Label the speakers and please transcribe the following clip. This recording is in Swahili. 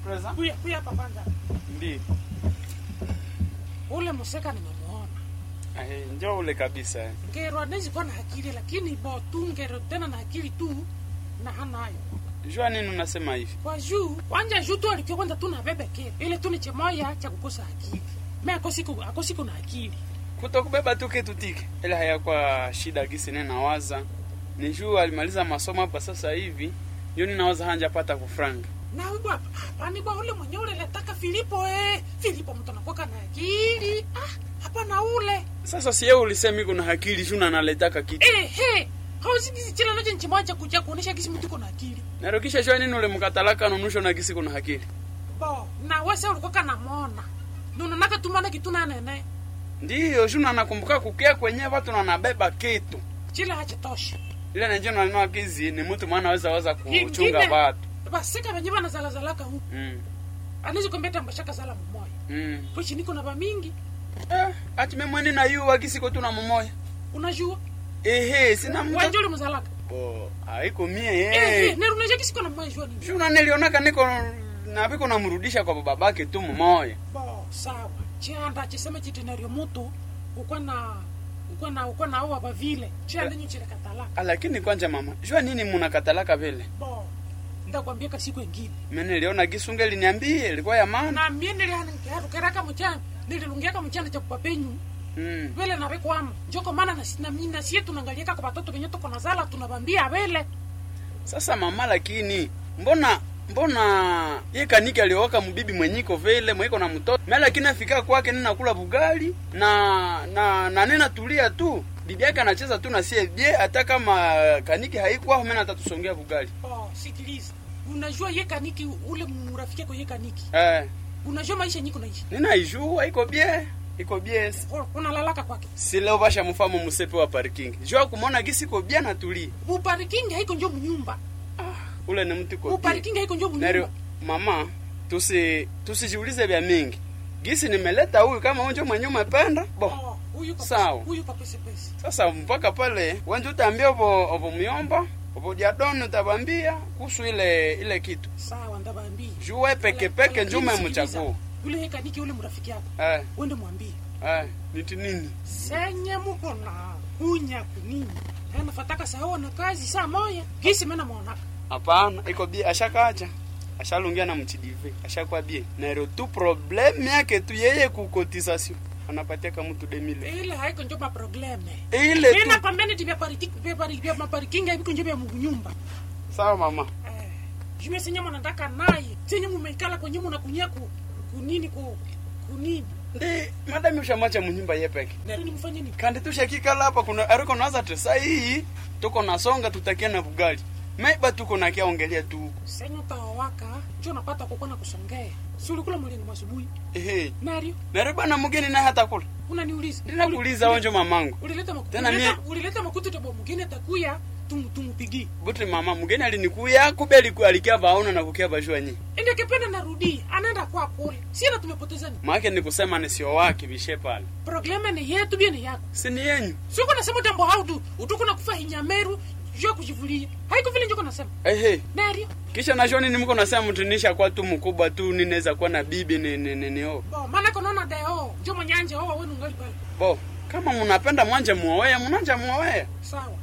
Speaker 1: Presa?
Speaker 2: Kuya kuya hapa kwanza.
Speaker 1: Ndi.
Speaker 2: Ule museka nimemuona.
Speaker 1: Eh, njoo ule kabisa. eh.
Speaker 2: Ngero anaweza kuwa na akili lakini bo tu ngero tena na akili tu na hanayo.
Speaker 1: Jua nini unasema hivi?
Speaker 2: Kwa juu kwanja juu tu alikuwa kwanza tu na bebe kile. Ile tu ni chemoya cha kukosa akili. Mimi akosiku akosiku na akili.
Speaker 1: Kutokubeba tu kitu tiki. Ile hayakuwa shida gisi nene nawaza. Ni juu alimaliza masomo hapa sasa hivi. Ndio ninawaza hanja pata kufranga.
Speaker 2: Na wewe hapa hapana bwa ule mwenye ule letaka Filipo eh. Filipo mtu anakuwa na akili. Ah, hapana ule.
Speaker 1: Sasa si yeye ulisema iko na akili juu na analetaka kitu.
Speaker 2: Eh he. Hausikisi chila noje nchimoya cha kuja kuonesha kisi mtu iko na akili.
Speaker 1: Narukisha jua nini ule mkatalaka nunusho na gisi kuna akili.
Speaker 2: Bo, na wese ulikuwa kana mona. Nununaka tumana kitu na nene.
Speaker 1: Ndiyo, juu na nakumbuka kukia kwenye watu na nabeba kitu.
Speaker 2: Chila hachatosha.
Speaker 1: Ile najua na neno kizi ni mtu mwana aweza waza kuchunga
Speaker 2: Ingine-
Speaker 1: watu.
Speaker 2: Basika benye bana zala zalaka huku.
Speaker 1: Mm.
Speaker 2: Anaweza kumbeta mbashaka zala mmoja.
Speaker 1: Mm.
Speaker 2: Pochi niko na bamingi.
Speaker 1: Eh, ati mimi mwende na yu wakisiko tu na mumoya.
Speaker 2: Unajua?
Speaker 1: Ehe, sina mtu.
Speaker 2: Wanjoli mzalaka.
Speaker 1: Bo, haiko mie
Speaker 2: Eh, eh,
Speaker 1: eh.
Speaker 2: neru unajua kisiko na mmoja jua nini.
Speaker 1: Shuna nilionaka niko na biko namrudisha kwa babake tu mumoya.
Speaker 2: Bo, sawa. Chianda chiseme chitenario mutu. Ukwa na ukwa na ukwa na awa bavile. Chianda nyu chile katala.
Speaker 1: Ah, Lakini kwanja mama, jua nini munakatalaka vile?
Speaker 2: Bo. Ndakwambia ka siku ingine.
Speaker 1: Mimi niliona gisunge liniambie ilikuwa ya maana.
Speaker 2: Na mie nilihana keraka mchana. Nililungiaka mchana cha kupapenyu.
Speaker 1: Mm.
Speaker 2: vile navekwamo njoko maana na, na, na sie tunangaliaka kwa batoto venye tuko na zala tunabambia vele
Speaker 1: Sasa mama, lakini mbona mbona ye kaniki alioka mbibi mwenyiko vile mweko na mtoto mimi, lakini afika kwake nina kula bugali na na na nena tulia tu, bibi yake anacheza tu na sie je, hata kama kaniki haikuwa mimi natatusongea bugali
Speaker 2: oh, sikiliza unajua ye kaniki ule murafiki yako ye kaniki
Speaker 1: eh,
Speaker 2: unajua maisha nyiko naishi
Speaker 1: nina ijua iko bie iko bie
Speaker 2: Oh, unalalaka kwake
Speaker 1: si leo basha mfamo musepe wa parking jua kumona gisi iko bie na tulia
Speaker 2: uparikingi haiko njo munyumba
Speaker 1: ule ni mtu iko bie
Speaker 2: uparikingi haiko njo
Speaker 1: Nario,
Speaker 2: munyumba
Speaker 1: mama tusi tusijiulize vya mingi gisi nimeleta huyu kama unjo mwenye umependa bo
Speaker 2: Oh, huyu pa-
Speaker 1: Sawa.
Speaker 2: huyu papesepese
Speaker 1: sasa mpaka pale wenje utaambia obo obo myomba obo jadoni utabambia kuhusu ile ile kitu
Speaker 2: sawa ndabambia
Speaker 1: juwe peke peke
Speaker 2: Lakini
Speaker 1: njume
Speaker 2: sikiliza,
Speaker 1: mchaguu
Speaker 2: yule ye kaniki ule mrafiki yako
Speaker 1: eh
Speaker 2: wende mwambie
Speaker 1: eh niti nini
Speaker 2: senye muko na kunya kunini anafataka sawa na kazi saa moya gisi mena mwonaka
Speaker 1: hapana iko bie ashakacha ashalungia na mchidive ashakuwa bie naero tu problem yake tu yeye kukotisation anapatia kama mtu demile
Speaker 2: ile haiko njo maprobleme
Speaker 1: ile tu
Speaker 2: mina kwambia niti vya pariki- vya pari- vya maparikinga hiviko njo vya munyumba
Speaker 1: sawa mama
Speaker 2: eh, jume senye mwanataka naye senye mumeikala kwenye munakunyia ku, kunini ku kunini
Speaker 1: ndi madami ushamacha munyumba ye peke
Speaker 2: nani mfanye nini
Speaker 1: kandi tushakikala hapa kuna ariko naza te saa hii tuko nasonga tutakia na bugali maiba tuko na kiaongelea tu huko
Speaker 2: senye utawawaka njo napata kukona na kusongea si ulikula mulingo masubuhi
Speaker 1: ehe
Speaker 2: nario
Speaker 1: nare bana mugeni na hata kula
Speaker 2: unaniuliza
Speaker 1: ndinakuuliza onjo mamangu
Speaker 2: ulileta makutu
Speaker 1: Tena mie-
Speaker 2: ulileta, ulileta makutu tabo mugine takuya tumu tumupigie
Speaker 1: buti mama mugeni alinikuya kubeli ku alikia baona na kukia bajua nyi
Speaker 2: ende kipenda narudi anaenda kwa kule sina tumepoteza ni
Speaker 1: maake ni kusema ni sio wake vishe pale
Speaker 2: problema ni yetu bia ni yako
Speaker 1: si ni yenyu
Speaker 2: siko nasema tambo haudu utuko na kufa hinyameru jua kujivulia haiko vile njoko nasema
Speaker 1: ehe
Speaker 2: nario
Speaker 1: kisha nasho nini mko nasema mtunisha kwa tu mkubwa tu ninaweza kuwa na bibi ni ni ni, ni oh.
Speaker 2: bo maana konaona deo njo manyanja owa wenu ngali pale
Speaker 1: bo kama mnapenda mwanje muoe mnanja muoe
Speaker 2: sawa